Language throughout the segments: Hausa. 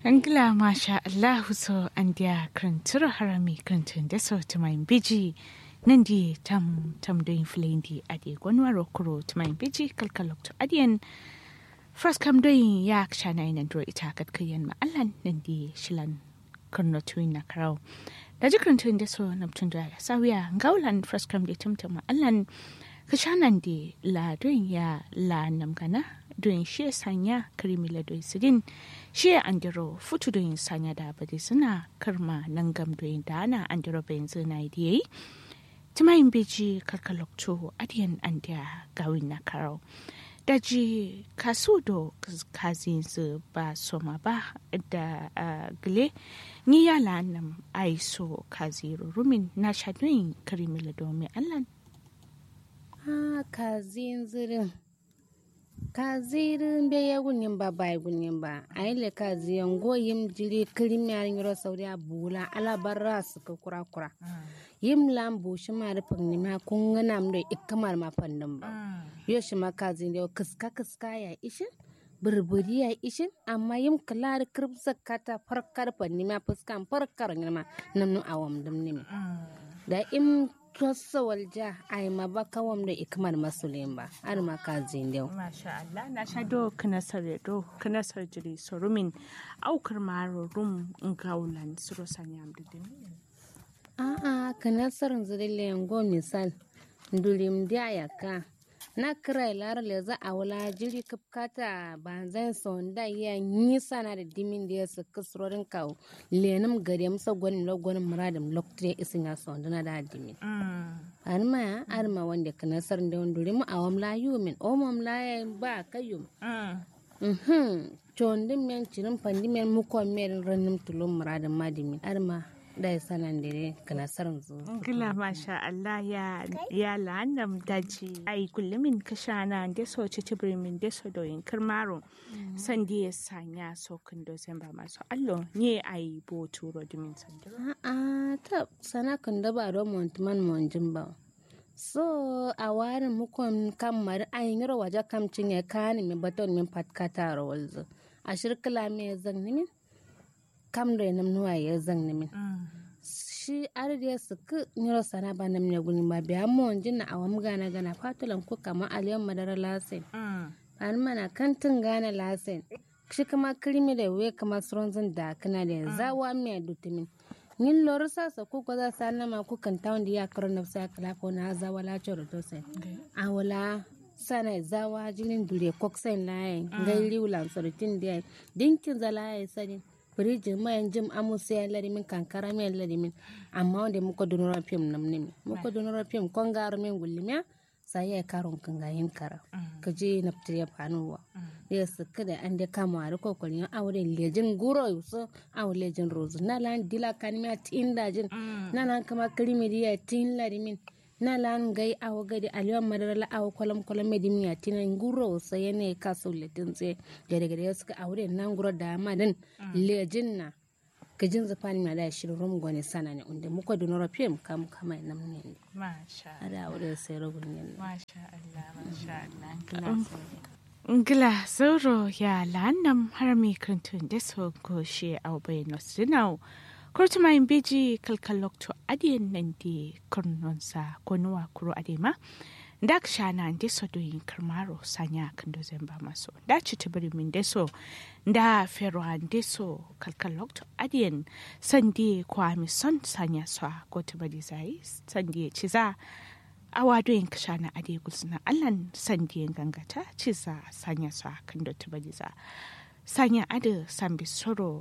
Angla masha Allahu so an dia krantura harami krantun da so tumain biji nan di tam tam doin flendi adi gwanwaro kuro tumain biji kalkalok to adiyan first kam doin ya kshana ina dro ita kat kayan ma allan nan di shilan kurno tuin na karau da ji krantun da so namtun da ya sawiya ngaulan first kam di tumtum ma allan kashanan di la doin ya la namgana doin shi sanya karimila doin sidin shi andiro futu doin sanya da bade suna karma nan gam doin da ana andiro bayan zina yi timayin beji karkalokto adiyan andiya gawin na karau daji kasu do kazin su ba soma ba da gile ni ya lanam aiso kaziru rumin na shadoyin karimila domin allan ha kazin zirin kazirin be ya gunin ba ba gunin ba a yi le kaziyan goyim jiri kirim ya yiro sauri a bula alabarra su ka kura kura yim lam bu shi ma rufin ni ma kun gana mu da ikamar ma fannin ba yo shi ma kazin da kiska kiska ya ishin burburi ya ishin amma yim kalar kirbsa kata farkar fanni ma fuskan farkar ni ma nan awam dum ni da im tossa walja ai ma ba kawam da ikmar masulin ba har ma ka zindau masha Allah na sha do kana sare do kana sar jiri sorumin aukar maro rum ngaulan suro sanyam didin a a kana sarin zidille ngo misal ndulim dia yaka na kira lar le za a wala jiri kapkata banzan sonda ya nisa na da dimin da ya su kasrorin kawo lenim gare musa gwanin lagwanin muradin lokacin isin ya sonda na da dimin arma ya arma wanda kana sarin da wanda rimu a wamla yumin o mamla ya ba kayum mhm chondin men cirin pandi men mukon men ranim tulum muradin madimin arma da ya sanan da kana sarin zu Gila masha Allah ya ya la'annam daji ai kullumin kashana da so ci tibrimin da so doyin kirmaro san da ya sanya so kun do sen ba masu allo ne ai bo turo dimin sandiro a'a ta sana kan da ba don montuman monjin ba so a warin mukon kan mari an yi waje kam cinye kani mi baton min patkata rawalzo a shirkila me zan nimin kam da nam nuwa ya zan nimin shi arde su ku nyoro sana ba nam ne guni ba biya mon jinna awam gana gana fatulan ku kama aliyan madara lasen an mana kantin gana lasen shi kama kirmi da we kama suronzin da kana da zawa me dutumin nin lor sa sa ku ko za sa nama ku kan tawon da ya karo na sa kala ko na zawa la choro to sai awala sana zawa jinin dure koksen layin gairi wulan sorotin da dinkin zala ya sadin firijin mayan jim amusa ya larimin kankara mai larimin amma wanda muka donora fim nam nimi muka donora fim kon garo min gullimiya sai ya karon kan gayin kara ka je na fitar ya fanuwa ya suka da an da kama a rikon kwarin aure lejin guro yuso awo lejin rozu na lan dila kanimiya tin dajin na lan kama kirimiriya tin larimin na lan gai awo gadi aliyan madarala awo kwalam kwalam medimiya tinan guro sai ne ka sauletin tse gare gare suka aure nan guro da madan lejin na gajin zafani ma da shirin rum gwani sana ne inda muka da nora fim kam kama nan ne masha ada aure sai ragun ne masha Allah masha Allah Ngila zoro ya la'annam harami kantun da so goshe au bai nosinau kurtuma in beji kalkalokto adiyan nan di kurnonsa ko nuwa kuro adema da ka shana ndi so do yin karmaro sanya kan do zemba maso da ci tibiri min de so da fero an de so kalkalokto adiyan sandi kwa mi son sanya so ko tibiri zai sandi ci za awa do yin kashana ade gulsuna allan sandi yin gangata ci za sanya so kan do tibiri za sanya ade sambi soro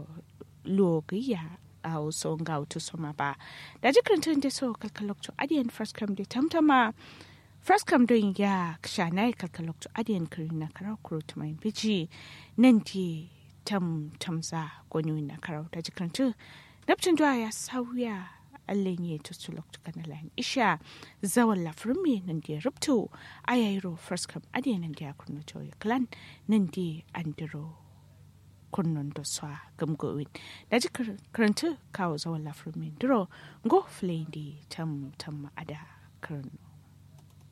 logiya a wasu ga wata soma ba da jikin tun da so kalkalokto adiyan first come da tamtama first come don ya shana ya kalkalokto adiyan kiri na karau kuro ta mai biji nan di tam tamza gwani na karau da jikin tun nafcin duwa ya sauya allen ya ta su lokto kana lan isha zawan lafirin me nan da ya rubto a yayiro first come adiyan nan da ya kurno ya clan nan di andiro kunnon da swa gamgowin da ji karanta kawo zawon lafirmin duro go flay di tam tam ada karno